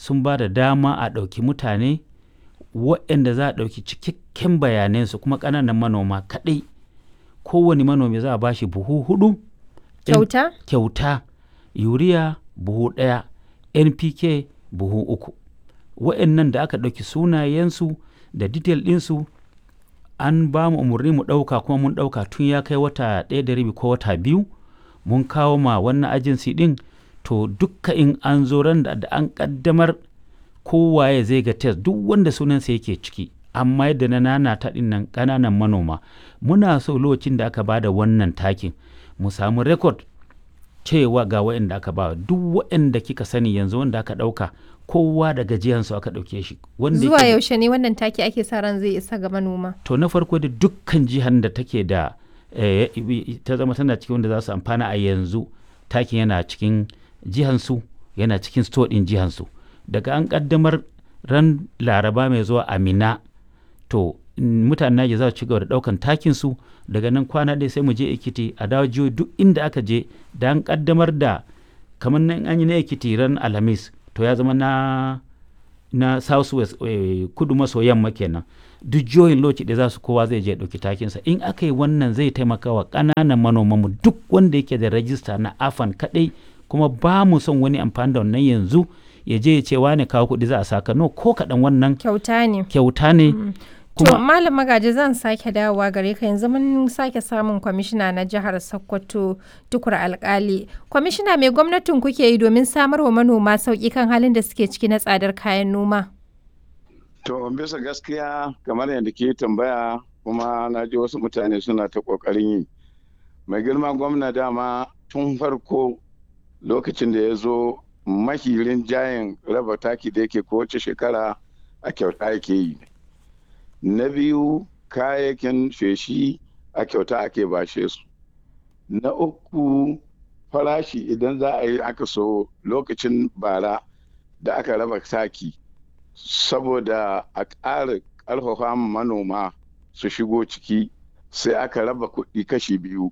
sun ba da dama a ɗauki mutane waɗanda za a ɗauki cikakken bayanansu kuma ƙananan manoma kaɗai kowane manomi za a ba shi buhu hudu Kyauta? kyauta yuriya buhu ɗaya npk buhu uku waɗannan da aka ɗauki sunayensu da detail ɗinsu an ba mu umarni mu ɗauka kuma mun ɗauka tun ya kai wata ɗaya da rabi ko wata biyu mun kawo ma wannan ajinsi ɗin to dukka in an zo ran da an ƙaddamar kowaye zai ga test duk wanda sunansa yake ciki amma yadda na nana ta ɗin nan ƙananan manoma muna so lokacin da aka ba da wannan takin mu samu rekod cewa ga waɗanda aka ba duk waɗanda kika sani yanzu wanda aka ɗauka kowa da gajiyansu aka ɗauke shi wanda Zuwa yake- yaushe ne wannan taki ake sa ran zai isa ga manoma? to na farko da dukkan jihar da take da eh, ta zama tana cikin wanda za su amfana a yanzu takin yana cikin jihansu yana cikin store ɗin jihansu daga an ƙaddamar ran laraba mai zuwa amina to mm, mutanen Naija za su ci gaba da ɗaukan takinsu daga nan kwana ɗaya sai mu je Ekiti a dawo jihohi duk inda aka je da an ƙaddamar da kamar nan an yi na Ekiti ran Alhamis to ya zama na na south west eh, kudu maso yamma kenan duk jihohin lokaci da za su kowa zai je ya ɗauki takinsa in aka yi wannan zai taimaka wa ƙananan manomanmu duk wanda yake da rajista na afan kaɗai kuma ba mu son wani amfani da wannan yanzu ya je ya ce wane kawo kuɗi za a saka no ko kaɗan wannan Kyauta ne. kyauta ne To kuma Malam Magaji zan sake dawowa gare ka yanzu mun sake samun kwamishina na jihar Sokoto tukur alkali. Kwamishina mai gwamnatin kuke yi domin samar wa manoma sauƙi kan halin da suke ciki na tsadar kayan noma? To bisa gaskiya kamar yadda ke tambaya kuma na ji wasu mutane suna ta ƙoƙarin yi. Mai girma gwamna dama tun farko lokacin da ya zo mahirin jayin raba taki da yake kowace shekara a kyauta yake yi. Na biyu kayayyakin feshi a kyauta ake bashe su. Na uku farashi idan za a yi aka so lokacin bara da aka raba taki. saboda a ƙara ƙarfafa manoma su shigo ciki sai aka raba kuɗi kashi biyu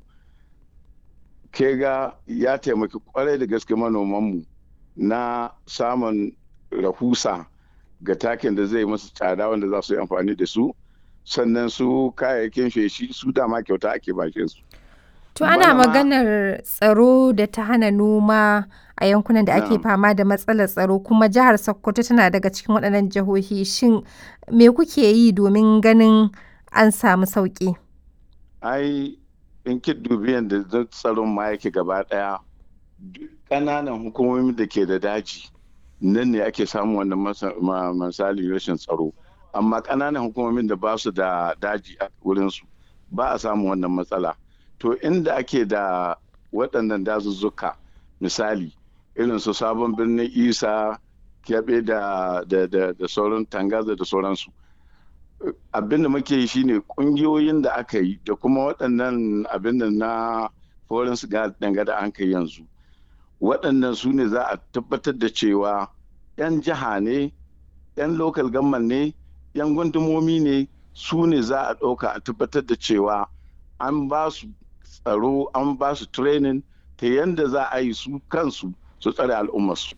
ke ga ya taimaki kwarai da gaske manomanmu na samun rahusa ga takin da zai masu tsada wanda za su yi amfani da su sannan su kayayyakin feshi su dama kyauta ake bashe su To ana Bana ma- maganar tsaro da ta hana noma a yankunan da ake Na'am. fama da matsalar tsaro kuma jihar Sokoto tana daga cikin waɗannan jihohi shin me kuke yi domin ganin an samu sauƙi? ai in ki dubi yadda zan tsaron ma yake gaba daya duk ƙananan hukumomi da ke da daji nan ne ake samun wannan masa- ma- misali rashin tsaro amma ƙananan hukumomin da ba su da daji a wurinsu ba a samun wannan matsala to inda ake da waɗannan dazuzzuka misali irin su sabon birnin isa kyaɓe da, da, da, da sauran tangaza da sauransu abin da muke yi shine kungiyoyin da aka yi da kuma waɗannan abin da na foreign siga dangane an kai yanzu waɗannan su ne za a tabbatar da cewa 'yan jiha ne 'yan local government ne 'yan gundumomi ne su ne za a ɗauka a tabbatar da cewa an ba su tsaro an ba su training ta yadda za a yi su kansu su tsare al'ummarsu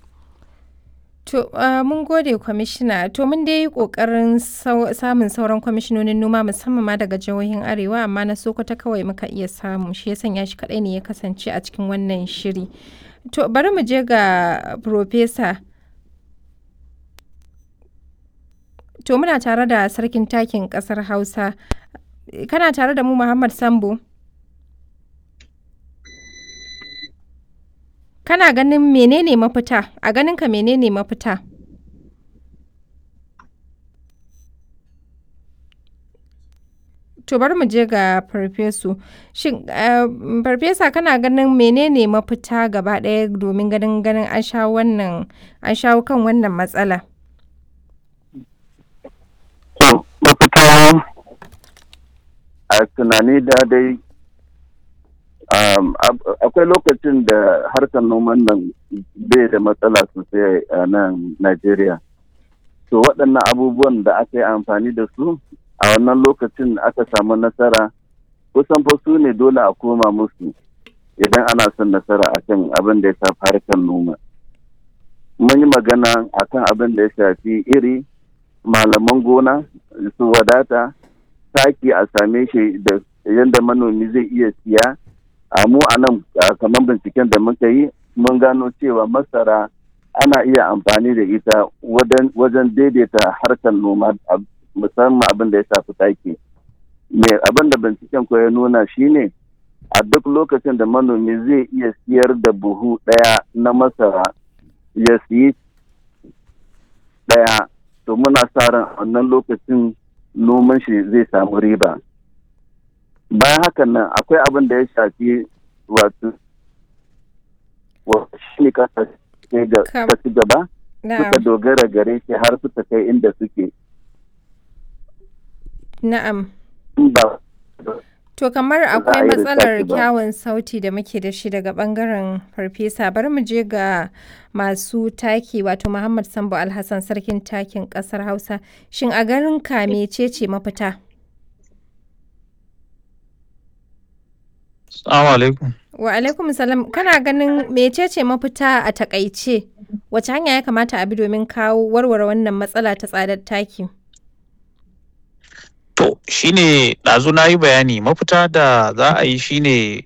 To uh, mun gode kwamishina to mun dai yi ƙoƙarin sau- samun sauran kwamishinonin noma musamman ma daga jihohin arewa amma na Sokoto kawai muka iya samu shi ya sanya shi kaɗai ne ya kasance a cikin wannan shiri. To bari mu je ga Profesa. To muna tare da sarkin takin ƙasar Hausa. Kana tare da mu Muhammad Sambo? Kana ganin menene mafita? A ganinka menene mafita? To bari mu je ga farfesu. Shin eh, farfesa kana ganin menene mafita gaba ɗaya domin ganin ganin an shawo wannan an shawo kan wannan matsala? To, mafita a tunani da dai um, ab- akwai lokacin da harkar noman nan bai da matsala sosai a nan Najeriya. To waɗannan abubuwan da aka yi amfani da su a wannan lokacin aka samu nasara kusan fa su ne dole a koma musu idan ana son nasara a kan abin da ya shafi harkar noma. mun yi magana akan abin da ya shafi iri malaman gona su wadata taki a same shi da yadda manomi zai iya siya a mu a nan kamar binciken da muka yi mun gano cewa masara ana iya amfani da ita wajen daidaita harkar noma musamman abin da ya shafi taki me abin da binciken ko ya nuna shine a duk lokacin da manomi zai iya siyar da buhu ɗaya na masara ya siyi ɗaya to muna sa ran wannan lokacin noman shi zai samu riba bayan hakan nan akwai abin da ya shafi wato shi ne kasa ci gaba suka dogara gare shi har suka kai inda suke na'am To kamar akwai matsalar kyawun sauti da muke da shi daga bangaren farfesa bari mu je ga masu taki wato Muhammad Sambo Alhassan sarkin takin kasar Hausa shin a garin ka mecece mafita? Assalamu alaikum. Wa alaikum salam kana ganin mecece mafita a takaice wace hanya ya kamata a bi domin kawo warware wannan matsala ta tsadar taki? To, shine ɗazu na yi bayani mafita da za a yi shine